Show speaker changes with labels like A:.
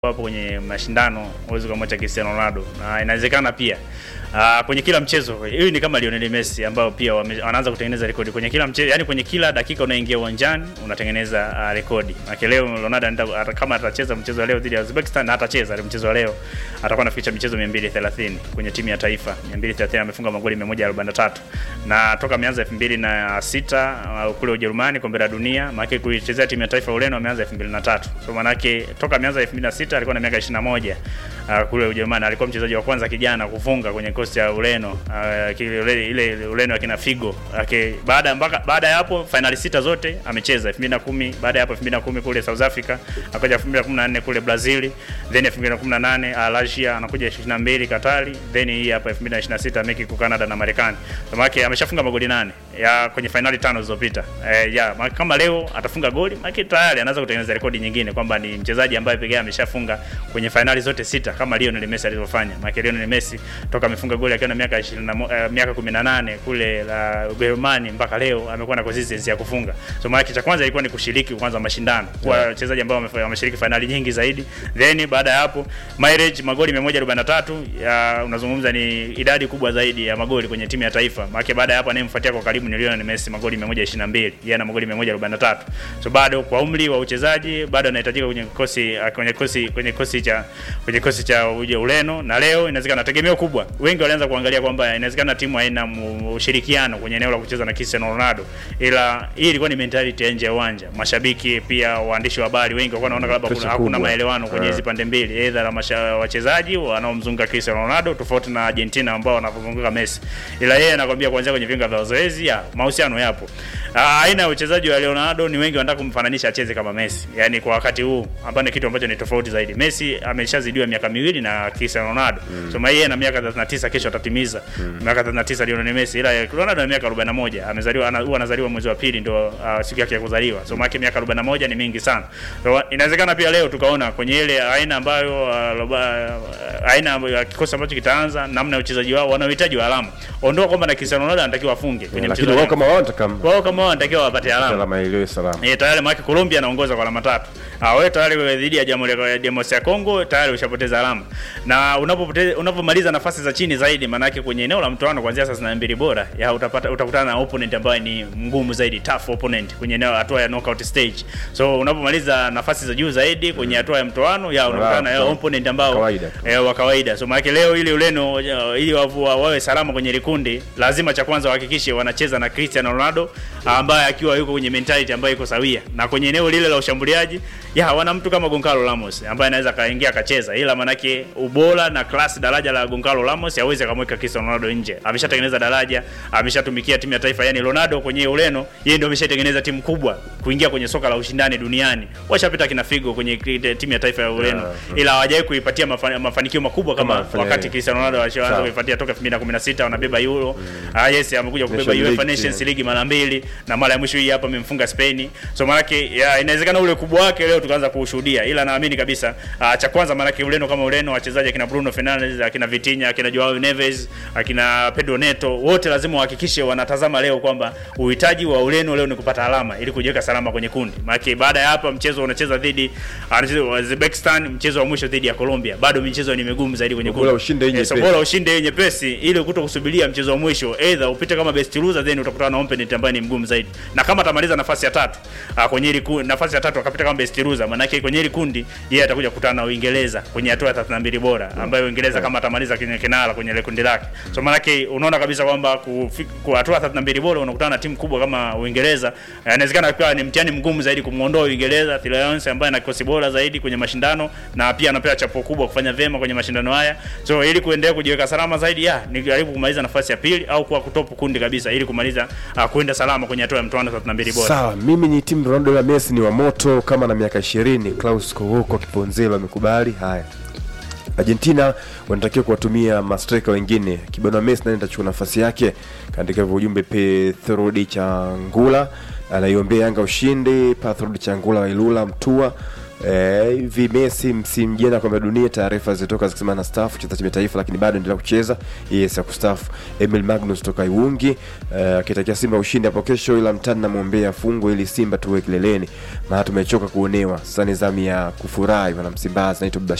A: hapo kwenye mashindano huwezi kumwacha Cristiano Ronaldo, na inawezekana pia uh, kwenye kila mchezo. Hii ni kama Lionel Messi ambao pia wame, wanaanza kutengeneza rekodi kwenye kila mchezo, yani kwenye kila dakika unaingia uwanjani unatengeneza uh, rekodi. Maana leo Ronaldo ata, kama atacheza mchezo wa leo dhidi ya Uzbekistan na atacheza mchezo wa leo, atakuwa anafikisha michezo 230 kwenye timu ya taifa 230, amefunga magoli 143 na toka ameanza 2006 uh, kule Ujerumani kombe la dunia, maana kuichezea timu ya taifa Ureno ameanza 2003, so maana toka ameanza 2006 alikuwa na miaka 21 uh, kule Ujerumani. Alikuwa mchezaji wa kwanza kijana kufunga kwenye kosti ya Ureno uh, kile ile Ureno akina Figo okay. Baada mpaka baada ya hapo finali sita zote amecheza 2010, baada ya hapo 2010 kule South Africa, akaja 2014 kule Brazil, then 2018 uh, Russia, anakuja 22 Katari, then hii hapa 2026 Mexico, Canada na Marekani. Maana ameshafunga magoli nane ya kwenye finali tano zilizopita. Eh, ya kama leo atafunga goli, maana tayari anaanza kutengeneza rekodi nyingine kwamba ni mchezaji ambaye pekee ameshafunga kwenye finali zote sita kama Lionel Messi alivyofanya. Maana Lionel Messi toka amefunga goli akiwa na miaka 20 uh, miaka 18 kule la Ujerumani mpaka leo amekuwa na consistency ya kufunga. So maana cha kwanza ilikuwa ni kushiriki kwanza mashindano kwa yeah, wachezaji ambao wameshiriki finali nyingi zaidi. Then baada ya hapo mileage magoli 143 ya unazungumza ni idadi kubwa zaidi ya magoli kwenye timu ya taifa. Maana baada ya hapo anayemfuatia kwa karibu ni Lionel Messi magoli 122. Yeye ana magoli 143. So bado kwa umri wa uchezaji bado anahitajika kwenye kikosi kwenye kikosi kwenye kikosi cha kwenye kikosi cha Ureno na leo inawezekana tegemeo kubwa. Wengi walianza kuangalia kwamba inawezekana timu haina ushirikiano kwenye eneo la kucheza na Cristiano Ronaldo. Ila hii ilikuwa ni mentality nje ya uwanja. Mashabiki pia waandishi wa habari wengi walikuwa wanaona labda kuna hakuna maelewano kwenye hizo pande mbili. Aidha la wachezaji wanaomzunguka Cristiano Ronaldo tofauti na Argentina ambao wanazunguka Messi. Ila yeye anakwambia kuanzia kwenye vinga vya mazoezi ya mahusiano yapo. Aina ya uchezaji wa Leonardo ni wengi wanataka kumfananisha acheze kama Messi. Yaani kwa wakati huu ambao ni kitu ambacho ni tofauti zaidi. Messi ameshazidiwa miaka miwili na Cristiano Ronaldo. Mm. So yeye ana miaka 39 kesho atatimiza. Mm. Miaka 39 Lionel Messi ila Ronaldo ana miaka 41. Amezaliwa ana, huwa anazaliwa mwezi wa pili ndio uh, siku yake ya kuzaliwa. So maana miaka 41 ni mingi sana. So inawezekana pia leo tukaona kwenye ile aina ambayo uh, aina ya kikosi ambacho kitaanza namna ya uchezaji wao wanaohitaji wa alama. Ondoa kwamba na Cristiano Ronaldo anatakiwa afunge kwenye
B: Yeah,
A: mchezo.
B: lakini wao kama wao watakam
A: Wao kama wao wanatakiwa wapate alama.
B: alama iliyo salama.
A: Eh, tayari maana Colombia anaongoza kwa alama tatu. Ah, wewe tayari dhidi ya Jamhuri ya Demokrasia ya Kongo tayari ushapoteza alama. Na unapopoteza unapomaliza nafasi za chini zaidi maana yake kwenye eneo la mtoano kuanzia sasa na mbili bora, ya utapata utakutana na opponent ambaye ni mgumu zaidi, tough opponent kwenye eneo hatua ya knockout stage. So unapomaliza nafasi za juu zaidi kwenye hatua ya mtoano, ya unakutana na
B: Sawa.
A: opponent ambao
B: Kawaida tu.
A: eh, wa kawaida. So maana leo ili Ureno ili wavu- wawe salama kwenye likundi, lazima cha kwanza wahakikishe wanacheza na Cristiano Ronaldo ambaye akiwa yuko kwenye mentality ambayo iko sawia, na kwenye eneo lile la ushambuliaji ya wana mtu kama Goncalo Ramos ambaye anaweza kaingia akacheza, ila manake ubora na class daraja la Goncalo Ramos hawezi akamweka Cristiano Ronaldo nje. Ameshatengeneza daraja, ameshatumikia timu ya taifa, yani Ronaldo kwenye Ureno, yeye ndio ameshatengeneza timu kubwa kuingia kwenye soka la ushindani duniani. Washapita kina Figo kwenye kri- timu ya taifa ya Ureno, ila hawajawahi kuipatia mafa, mafanikio makubwa kama
B: Kama fanya-
A: wakati Cristiano Ronaldo alishaanza
B: Sawa.
A: kuipatia toka 2016 wanabeba Euro. Ah, yes, amekuja kubeba
B: Nations
A: UEFA
B: League,
A: Nations
B: yeah.
A: League mara mbili na mara ya mwisho hii hapa amemfunga Spain. So maanake ya, inawezekana ule ukubwa wake leo tukaanza kuushuhudia, ila naamini kabisa uh, cha kwanza maanake Ureno kama Ureno, wachezaji akina Bruno Fernandes, akina Vitinha, akina Joao Neves, akina Pedro Neto, wote lazima wahakikishe wanatazama leo kwamba uhitaji wa Ureno leo ni kupata alama ili kujiweka salama kwenye kundi. Maanake baada ya hapa mchezo unacheza dhidi anacheza wa Uzbekistan, mchezo wa mwisho dhidi ya Colombia. Bado michezo ni migumu zaidi kwenye
B: Bora ushinde hii
A: Eh, so
B: nyepesi.
A: bora ushinde hii nyepesi ili kuto kusubiria mchezo wa mwisho, either upite kama best loser, then utakutana na opponent ambaye ni mgumu zaidi. Na kama atamaliza nafasi ya tatu ah, kwenye ile ku- nafasi ya tatu akapita kama best loser, maana yake kwenye ile kundi yeye atakuja kukutana na Uingereza kwenye hatua ya 32 bora, ambayo Uingereza kama atamaliza kwenye kinara kwenye ile kundi lake. So maana yake unaona kabisa kwamba kufi- kwa hatua ya 32 bora unakutana na timu kubwa kama Uingereza. Eh, Inawezekana pia ni mtihani mgumu zaidi kumuondoa Uingereza, The Lions ambaye ana kikosi bora zaidi kwenye mashindano na pia anapewa chapo kubwa kufanya vyema kwenye mashindano haya. So ili kuendelea kujiweka salama zaidi, ya ni karibu kumaliza nafasi ya pili au kuwa kutopu kundi kabisa ili kumaliza uh, kuenda salama kwenye hatua ya mtoano 32 bora.
B: Sawa, mimi ni timu Ronaldo la Messi ni wa moto kama na miaka 20. Klaus Kowoko Kiponzelo amekubali. Haya, Argentina wanatakiwa kuwatumia mastreka wengine. Kibano wa Messi naye atachukua nafasi yake. Kaandika hivyo ujumbe Pethrodi Changula anaiombea Yanga ushindi. Pathrodi Changula wa Ilula Mtua Eh, hivi Messi msimu jana kombe la dunia, taarifa zilitoka zikisema na staff cheza timu ya taifa, lakini bado endelea kucheza. Yes, ya kustaafu. Emil Magnus toka Iwungi eh, akitakia Simba ushindi hapo kesho, ila mtani namwombea afungwe ili Simba tuwe kileleni, maana tumechoka kuonewa. Sasa ni zamu ya kufurahi wana Msimbazi. Naitwa Baba